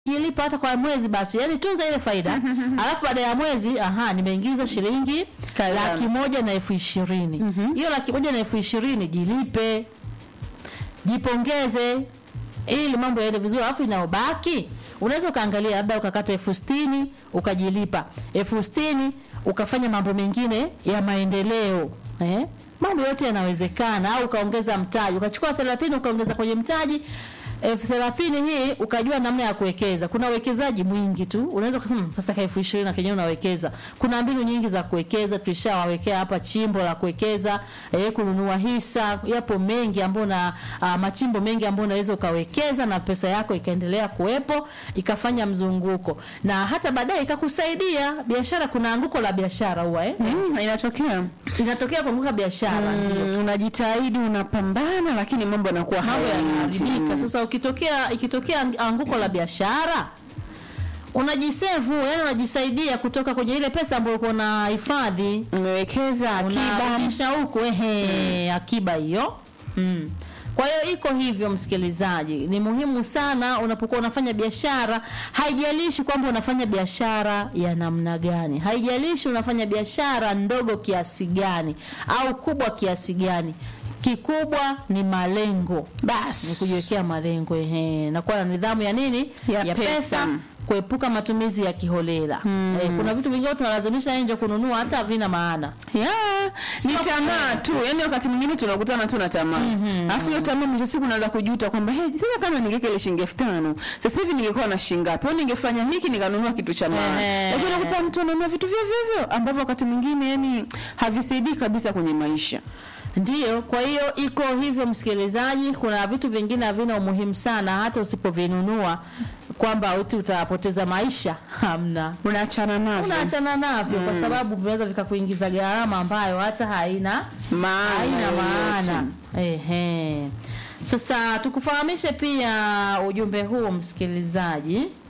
jilipa hata kwa mwezi basi, yani tunza ile faida alafu baada ya mwezi aha, nimeingiza shilingi Kadhaa. laki moja na elfu ishirini hiyo laki moja na elfu ishirini jilipe, jipongeze ili mambo yaende vizuri, alafu inayobaki unaweza ukaangalia labda ukakata elfu sitini ukajilipa elfu sitini ukafanya mambo mengine ya maendeleo eh? Mambo yote yanawezekana, au ukaongeza mtaji ukachukua thelathini ukaongeza kwenye mtaji elfu thelathini hii ukajua namna ya kuwekeza. Kuna uwekezaji mwingi tu, unaweza kusema "Hmm, sasa ka elfu ishirini na kenyewe unawekeza. Kuna mbinu nyingi za kuwekeza, tulishawawekea hapa chimbo la kuwekeza eh, kununua hisa, yapo mengi ambayo na uh, machimbo mengi ambayo unaweza ukawekeza na pesa yako ikaendelea kuwepo ikafanya mzunguko na hata baadaye ikakusaidia biashara. Kuna anguko la biashara huwa eh? Mm, inatokea inatokea kuanguka biashara ndio mm, unajitahidi unapambana, lakini mambo yanakuwa mambo hayaendi. yanaharibika. Sasa ukitokea ikitokea anguko la biashara unajisevu, yani unajisaidia kutoka kwenye ile pesa ambayo uko na hifadhi, umewekeza akiba unarudisha huko ehe, akiba hiyo mm. Kwa hiyo iko hivyo, msikilizaji, ni muhimu sana unapokuwa unafanya biashara. Haijalishi kwamba unafanya biashara ya namna gani, haijalishi unafanya biashara ndogo kiasi gani au kubwa kiasi gani, kikubwa ni malengo ni basi kujiwekea malengo ehe, na kuwa na nidhamu ya nini Ya pesa. kuepuka matumizi ya kiholela eh, kuna vitu vingine tunalazimisha nje kununua hata havina maana ya ni Sio- tamaa tu, yani wakati mwingine tunakutana tu na tamaa alafu hiyo tamaa mwisho siku unaanza kujuta kwamba hey, sasa kama ningeweka ile shilingi elfu tano sasa hivi ningekuwa na shilingi ngapi au ningefanya hiki nikanunua kitu cha maana, Ehe. lakini unakuta mtu ananunua vitu vivyo vivyo ambavyo wakati mwingine yani havisaidii kabisa kwenye maisha. Ndiyo, kwa hiyo iko hivyo msikilizaji. Kuna vitu vingine havina umuhimu sana, hata usipovinunua kwamba uti utapoteza maisha, hamna, Unaachana navyo unaachana navyo kwa sababu vinaweza vikakuingiza gharama ambayo hata haina maana haina yoyote. maana. Ehe. Sasa tukufahamishe pia ujumbe huu msikilizaji.